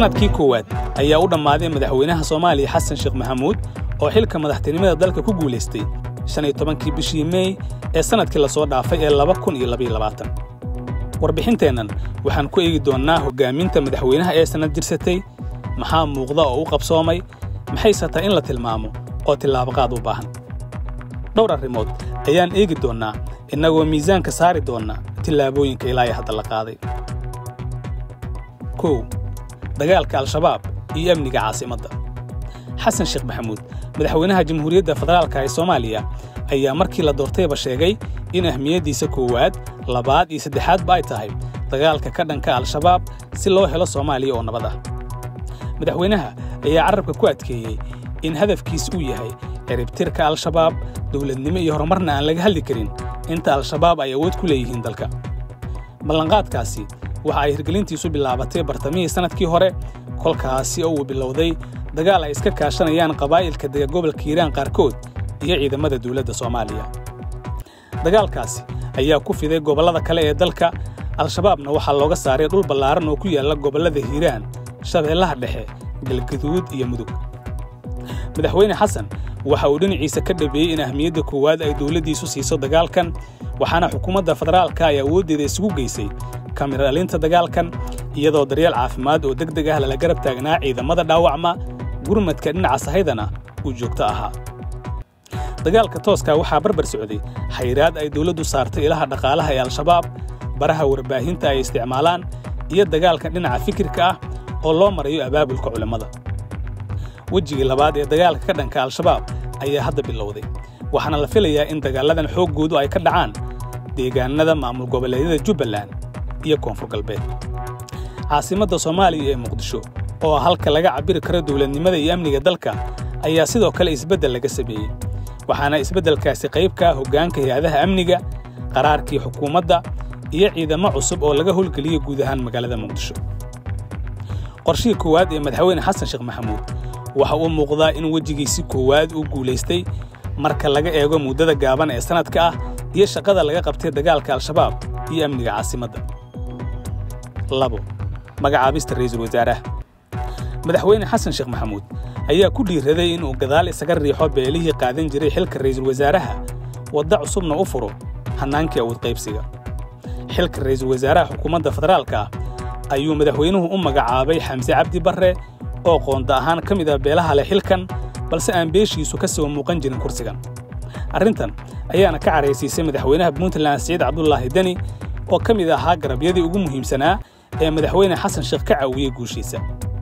sannadkii koowaad ayaa u dhammaaday madaxweynaha soomaaliya xasan sheekh maxamuud oo xilka madaxtinimada dalka ku guulaystay shan iyo tobankii bishii meey ee sannadkii la soo dhaafay ee laba kun iyo labaiyo labaatan warbixinteennan waxaan ku eegi doonnaa hoggaaminta madaxweynaha ee sannad jirsatay maxaa muuqda oo u qabsoomay maxayse tahay in la tilmaamo oo tillaabaqaad u baahan dhowr arrimood ayaan eegi doonnaa innagoo miisaanka saari doonna tillaabooyinka ilaa iyo hadda la qaaday kow dagaalka al-shabaab iyo amniga caasimadda xasan sheekh maxamuud madaxweynaha jamhuuriyadda federaalka ee soomaaliya ayaa markii la doortayba sheegay in ahmiyaddiisa koowaad labaad iyo saddexaadba ay tahay dagaalka ka dhanka al-shabaab si loo helo soomaaliya oo nabad ah madaxweynaha ayaa carrabka ku adkeeyey in hadafkiis uu yahay ciribtirka al-shabaab dowladnimo iyo horumarna aan laga hadli karin inta al-shabaab ay awood ku leeyihiin dalka ballanqaadkaasi waxa ay hirgelintiisu bilaabatay bartamihii sannadkii hore kolkaasi oo uu bilowday dagaal ay iska kaashanayaan qabaa'ilka dega gobolka hiiraan qaarkood iyo ciidamada dawladda soomaaliya dagaalkaasi ayaa ku fiday gobollada kale ee dalka al-shabaabna waxaa looga saaray dhul ballaaran oo ku yaalla gobollada hiiraan shabeellaha dhexe galgaduud iyo mudug madaxweyne xasan waxa uu dhinaciisa ka dhabeeyey in ahmiyadda koowaad ay dawladdiisu siiso dagaalkan waxaana xukuumadda federaalka ay awooddeeda isugu geysay kamira dhalinta dagaalkan iyadoo daryeel caafimaad oo deg deg ah lala garab taagnaa ciidamada dhaawacma gurmadka dhinaca sahaydana uu joogto ahaa dagaalka tooskaa waxaa barbar socday xayraad ay dawladdu saartay ilaha dhaqaalaha ee al-shabaab baraha warbaahinta ay isticmaalaan iyo dagaalka dhinaca fikirka ah oo loo marayo abaabulka culammada wejigii labaad ee dagaalka ka dhanka al-shabaab ayaa hadda bilowday waxaana la filayaa in dagaalladan xooggoodu ay ka dhacaan deegaannada maamul goboleedyada jubbaland iyo koonfur galbeed caasimadda soomaaliya ee muqdisho oo halka laga cabbiri karo dawladnimada iyo amniga dalka ayaa sidoo kale isbeddel laga sameeyey waxaana isbeddelkaasi qayb ka ah hoggaanka hay-adaha amniga qaraarkii xukuumadda iyo ciidamo cusub oo laga howlgeliyey guud ahaan magaalada muqdisho qorshihii koowaad ee madaxweyne xasan sheekh maxamuud waxa uu muuqdaa in wejigiisi koowaad uu guulaystay marka laga eego muddada gaaban ee sannadka ah iyo shaqada laga qabtay dagaalka al-shabaab iyo amniga caasimadda labo magacaabista ra'iisul wasaaraha madaxweyne xasan sheekh maxamuud ayaa ku dhiiraday inuu gadaal isaga riixo beelihii qaadan jiray xilka ra'iisul wasaaraha wadda cusubna u furo hannaankii awood qaybsiga xilka ra'iisul wasaaraha xukuumadda federaalka ah ayuu madaxweynuhu u magacaabay xamse cabdi barre oo qoonda ahaan ka mid ah beelaha leh xilkan balse aan beeshiisu ka soo muuqan jirin kursigan arrintan ayaana ka caraysiisay madaxweynaha puntland siciid cabdulaahi deni oo ka mid ahaa garabyadii ugu muhiimsanaa ee madaxweyne xasan sheekh ka caawiyey guushiisa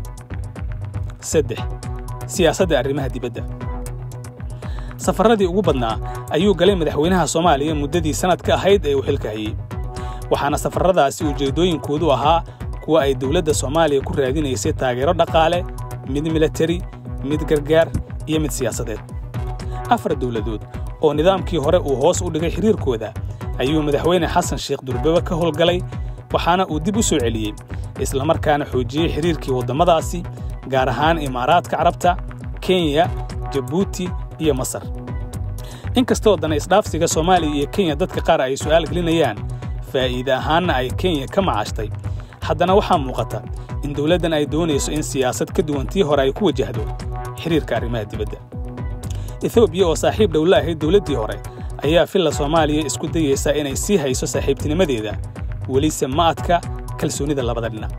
saddex siyaasadda arrimaha dibadda safarradii ugu badnaa ayuu galay madaxweynaha soomaaliya muddadii sannadka ahayd ee uu xilka hayey waxaana safarradaasi ujeeddooyinkoodu ahaa kuwa ay dawladda soomaaliya ku raadinaysay taageero dhaqaale mid milatari mid gargaar iyo mid siyaasadeed afar dawladood oo nidaamkii hore uu hoos u dhigay xiriirkooda ayuu madaxweyne xasan sheekh durbaba ka howlgalay waxaana uu dib u soo celiyey islamarkaana xoojiyey xiriirkii waddamadaasi gaar ahaan imaaraadka carabta kenya jabuuti iyo masar inkastoo dana isdhaafsiga soomaaliya iyo kenya dadka qaar ay su'aal gelinayaan faa'iide ahaanna ay kenya ka macaashtay haddana waxaa muuqata in dawladdan ay doonayso in siyaasad ka duwan tii hore ay ku wajahdo xiriirka arrimaha dibadda etoobiya oo saaxiib dhowla ahayd dawladdii hore ayaa filla soomaaliya isku dayaysa inay sii hayso saaxiibtinimadeeda welise ma adka kalsoonnida labada dhinac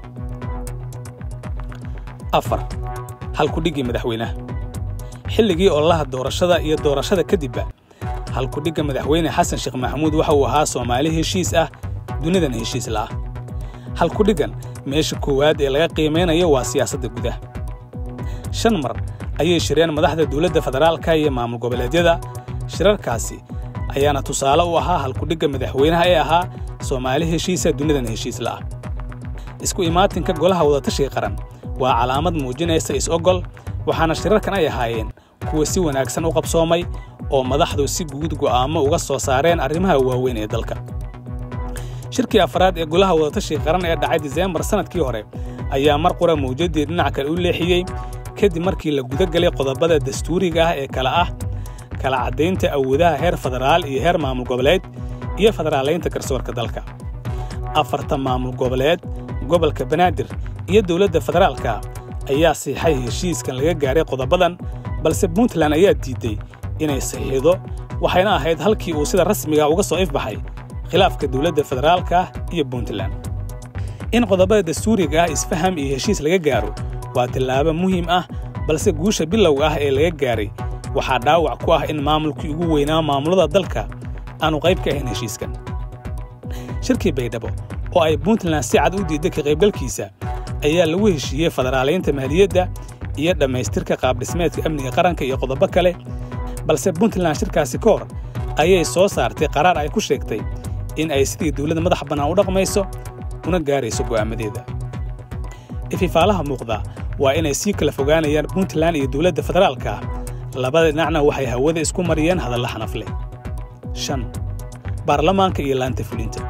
afar halkudhiggii madaxweynaha xilligii ololaha doorashada iyo doorashada kadibba halkudhigga madaxweyne xasan sheekh maxamuud waxa uu ahaa soomaali heshiis ah dunidan heshiis la'ah halkudhiggan meesha koowaad ee laga qiimaynayo waa siyaasadda gudaha shan mar ayay shireen madaxda dawladda federaalka iyo maamul goboleedyada shirarkaasi ayaana tusaale u ahaa halkudhigga madaxweynaha ee ahaa soomaali heshiisa dunidan heshiis la'ah isku imaatinka golaha wadatashiga qaran waa calaamad muujinaysa is-ogol waxaana shirarkan ay ahaayeen kuwa si wanaagsan u qabsoomay oo madaxdu si guud go'aamo uga soo saareen arrimaha waaweyn ee dalka shirkii afraad ee golaha wadatashiga qaran ee dhacay diseembar sannadkii hore ayaa mar qura mawjaddii dhinac kale u leexiyey kadib markii la guda galay qodobada dastuuriga ah ee kale ah kala caddaynta awoodaha heer federaal iyo heer maamul goboleed iyo federaalaynta garsoorka dalka afarta maamul goboleed gobolka banaadir iyo dowladda federaalka ayaa siixay heshiiskan laga gaaray qodobadan balse puntland ayaa diidday inay saxiixdo waxayna ahayd halkii uu sida rasmiga uga soo ifbaxay khilaafka dowladda federaalka iyo puntland in qodobada dastuuriga ah isfaham iyo heshiis laga gaaro waa tillaabo muhiim ah balse guusha bilowga ah ee laga gaaray waxaa dhaawac ku ah in maamulkii ugu weynaa maamulada dalka aanu qayb ka ahayn heshiiskan shirkii baydhabo oo ay puntland si cad u diidday ka qaybgalkiisa ayaa lagu heshiiyey federaalaynta maaliyadda iyo dhammaystirka qaabdhismeedka amniga qaranka iyo qodobo kale balse puntland shirkaasi ka hor ayay soo saartay qaraar ay ku sheegtay in ay sidii dawladda madax bannaan u dhaqmayso una gaarayso go'aamadeeda ififaalaha muuqda waa inay sii kala fogaanayaan puntland iyo dowladda federaalka labada dhinacna waxay hawada isku mariyeen hadalla xanaf leh shan baarlamaanka iyo laanta fulinta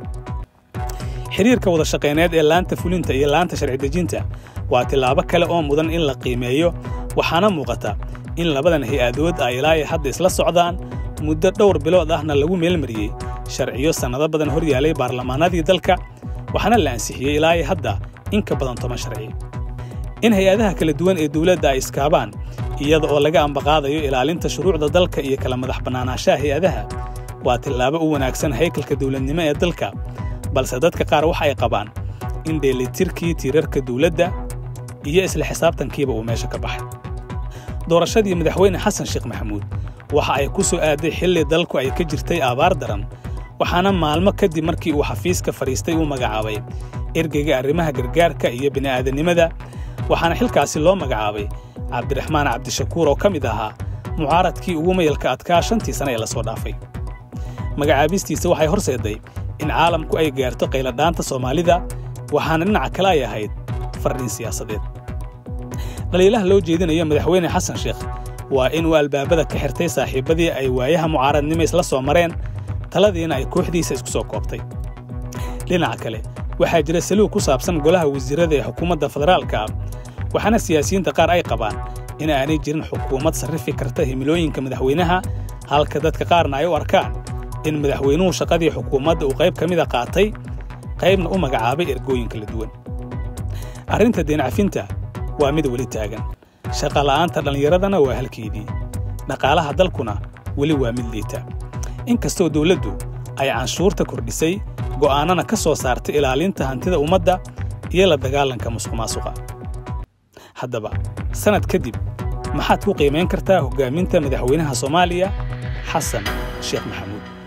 xiriirka wada shaqayneed ee laanta fulinta iyo laanta sharci dejinta waa tillaabo kale oo mudan in la qiimeeyo waxaana muuqata in labadan hay-adood ay ilaa ay hadda isla socdaan muddo dhowr bilood ahna lagu meelmariyey sharciyo sannado badan hor yaalay baarlamaanadii dalka waxaana la ansixiyey ilaa ay hadda in ka badan toban sharci in hay-adaha kala duwan ee dowladda ay iskaabaan iyada oo laga ambaqaadayo ilaalinta shuruucda dalka iyo kala madax bannaanaanshaha hay-adaha waa tillaabo u wanaagsan haykalka dowladnimo ee dalka balse dadka qaar waxa ay qabaan in dheelitirkii tiirarka dowladda iyo isla xisaabtankiiba uu meesha ka baxay doorashadii madaxweyne xasan sheekh maxamuud waxa ay ku soo aaday xilli dalku ay ka jirtay abaar daran waxaana maalmo kadib markii uu xafiiska fadhiistay uu magacaabay ergeyga arrimaha gargaarka iyo bini'aadanimada waxaana xilkaasi loo magacaabay cabdiraxmaan cabdishakuur oo ka mid ahaa mucaaradkii ugu mayalka adkaa shantii sane ee lasoo dhaafay magacaabistiisa waxay horseedday in caalamku ay gaarto qayladhaanta soomaalida waxaana dhinaca kale ay ahayd fardhin siyaasadeed dhaliilaha loo jeedinayo madaxweyne xasan sheekh waa inuu albaabada ka xirtay saaxiibbadii ay waayaha mucaaradnimo isla soo mareen taladiina ay kooxdiisa isku soo koobtay dhinaca kale waxaa jira saluug ku saabsan golaha wasiirrada ee xukuumadda federaalka ah waxaana siyaasiyiinta qaar ay qabaan in aanay jirin xukuumad sarrifi karta himilooyinka madaxweynaha halka dadka qaarna ay u arkaan in madaxweynuhu shaqadii xukuumadda uu qayb ka mida qaatay qaybna u magacaabay ergooyin kala duwan arrinta deencafinta waa mid weli taagan shaqala'aanta dhallinyaradana waa halkeedii dhaqaalaha dalkuna weli waa mid liita inkastoo dawladdu ay canshuurta kordhisay go'aanana ka soo saartay ilaalinta hantida ummadda iyo la dagaalanka musuqmaasuqa haddaba sannad kadib maxaad ku qiimayn kartaa hoggaaminta madaxweynaha soomaaliya xasan sheekh maxamuud